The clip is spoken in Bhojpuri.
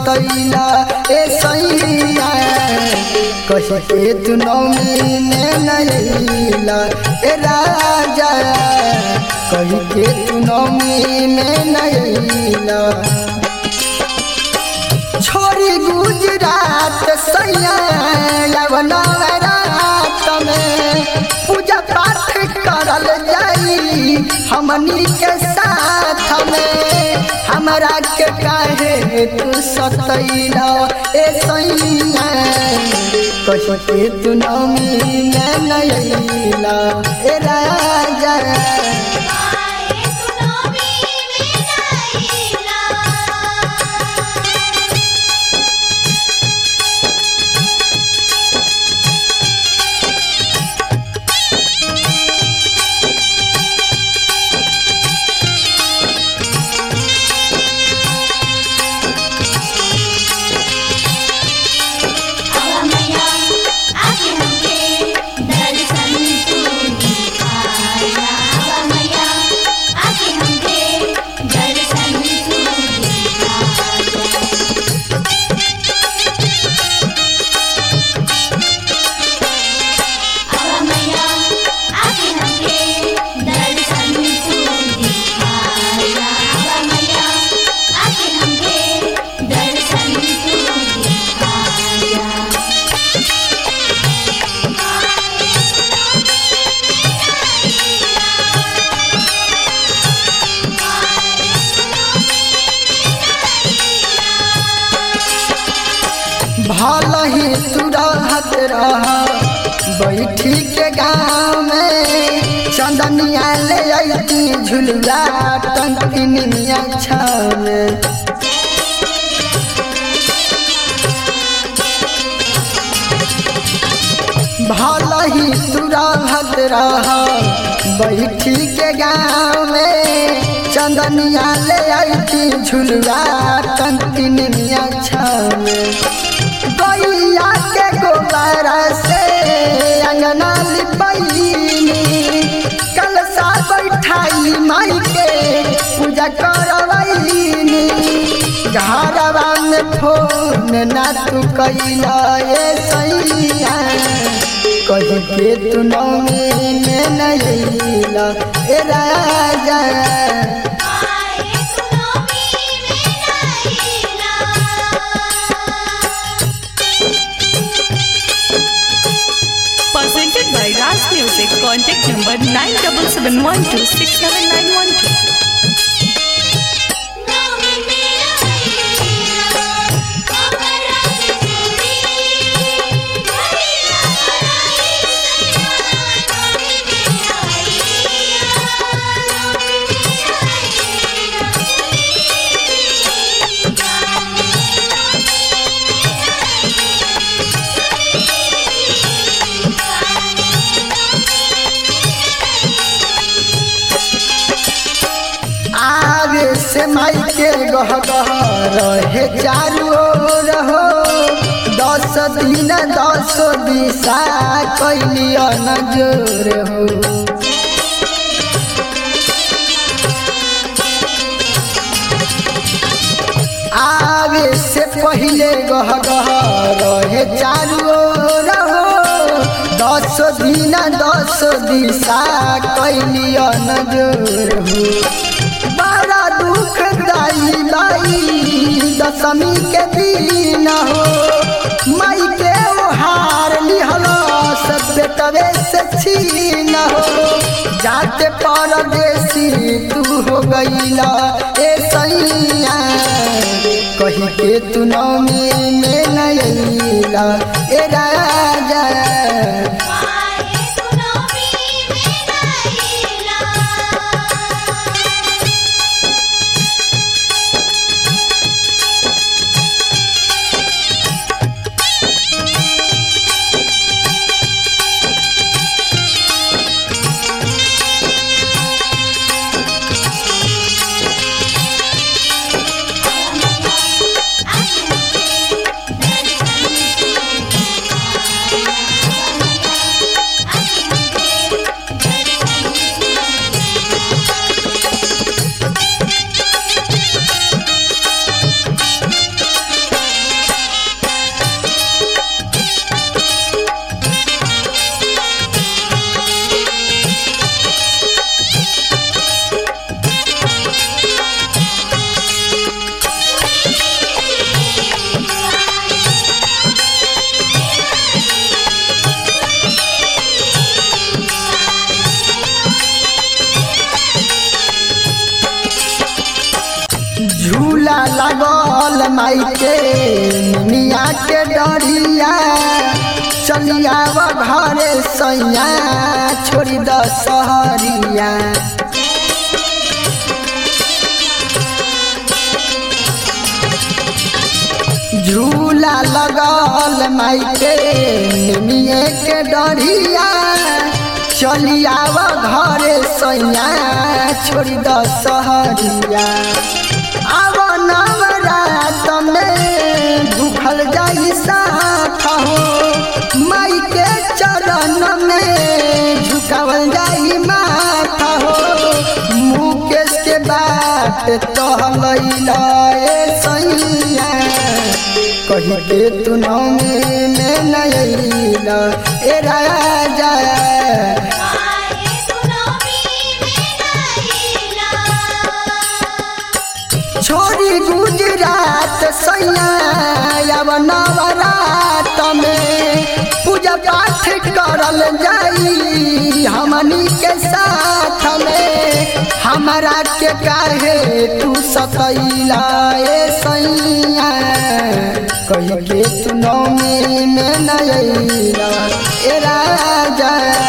सतैला ए सैया कही के तू नौमी में नैला ए राजा कही के तू नौमी में नैला छोरी गुजरात सैया नवरात में पूजा पाठ करल जाई हमनी के साथ में हमरा के काहे तू सतैला ए सैया कही के तू नौमी में नैला ए राजा आए सुनोमी में नैला मैया आके हमके दर्शन तू दिखाया मैया आके हमके दर्शन तू दिखाया मैया आके हमके दर्शन तू दिखाया मैया आके हमके दर्शन तू दिखाया भल ही तू रहत रह बैठी के गाँव में चंदनिया ले अती झुलुआ टंकिनिया छाव भल ही तू रहत रह बैठी के गाँव में चंदनिया ले अती झुलुआ टंकिनिया छाव गैया के गोबर से अंगना लिपैनी कलसा बैठाई माई के पूजा करवैनी घरवा में फोन ना तू कैला ए सैया कही के तू नौमी में नैला ए राजा आए सुनोमी में नैला Presented by Ras Music. Contact number 9771267912. नौमी मेरा नैला कमरा चूड़ी घड़ीला बनाई सैया नौमी मेरा आगे से माई के गह गह रहे चारू ओर हो दस दिन दस दिशा कैलिया नजर हो आगे से पहले गह गह रहे चारू ओर हो दस दिन दस दिशा कैलिया नजर हो बड़ा दुख दाई बाई दशमी के दिन हो माई के हार लिहल सब बेटवे से छीन हो जाते परदेसी तू हो गईला ए सैया कही के तू नौमी में नैला ए राजा आए सुनोमी में नैला आके हमके दर्शन तू दिखाया लागल माई के मिया के डरिया चलिया घरे सैया छोड़ी द सहरिया झूला लगल माई के निमिये के डरिया चलिया घरे सैया छोड़ी द सहरिया आव नवरात में भूखल जाई साथ हो माई के चरण में झुकावल जाई माथा हो मुकेश के बात कहलैला ए सैया कही के तू नौमी में नैला ए राजा आए सुनोमी में नैला छोड़ी गुजरात सैया अब नवरात में पूजा पाठ करल जाई हमनी के साथ में हमरा के काहे तू सतैला ए सैया कही के तू नौमी में नैला ए राजा